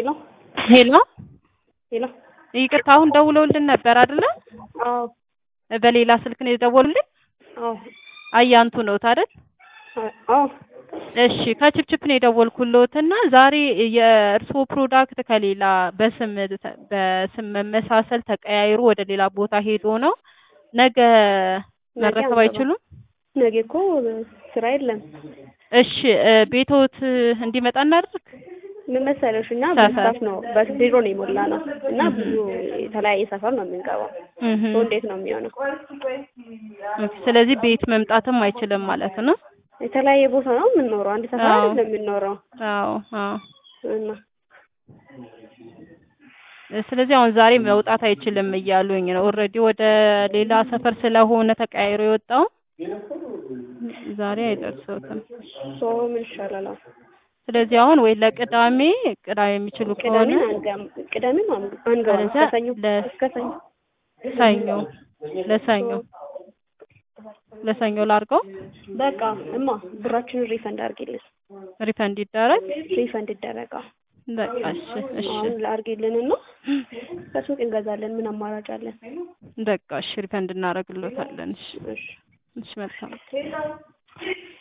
ሄሎ ሄሎ ሄሎ ይቅርታ አሁን ደውለውልን ነበር አይደለ? አዎ በሌላ ስልክ ነው የደወሉልን? አዎ አያንቱ ነዎት አይደል? አዎ እሺ ከችፕችፕ ነው የደወልኩልዎት እና ዛሬ የእርስዎ ፕሮዳክት ከሌላ በስም በስም መመሳሰል ተቀያይሮ ወደ ሌላ ቦታ ሄዶ ነው ነገ መረከብ አንገባም። አይችሉም? ነገ እኮ ስራ የለም። እሺ እ ቤቶት እንዲመጣ እናድርግ? ምን መሰለሽ እኛ ሰፈር። በስታፍ ነው በቢሮ ነው የሞላ ነው እና ብዙ የተለያየ ሰፈር ነው የምንገባው። እህ ሰው እንዴት ነው የሚሆነው? ኦኬ፣ ስለዚህ ቤት መምጣትም አይችልም ማለት ነው? የተለያየ ቦታ ነው የምንኖረው። አንድ ሰፈር አዎ። አይደለም የምንኖረው አዎ አዎ። እና ስለዚህ አሁን ዛሬ መውጣት አይችልም እያሉኝ ነው። ኦልሬዲ ወደ ሌላ ሰፈር ስለሆነ ተቀያይሮ የወጣው ዛሬ አይደርሰውትም። ሰው ምን ይሻላል? አሁን? ስለዚህ አሁን ወይ ለቅዳሜ ቅዳሜ የሚችሉ ከሆነ ቅዳሜን አንገም ቅዳሜን አንገ- አንገባም። ከዚያ እስከ ሰኞ ለ- እስከ ሰኞ ሰኞ ለሰኞ ለሰኞ ላድርገው በቃ እማ ብራችንን ሪፈንድ አድርጊልን። ሪፈንድ ይደረግ። ሪፈንድ ይደረጋል። በቃ እሺ እሺ አሁን ላድርጊልን እና ከሱቅ እንገዛለን። ምን አማራጭ አለን? በቃ እሺ ሪፈንድ እናደርግሎታለን። እሺ እሺ እሺ መልካም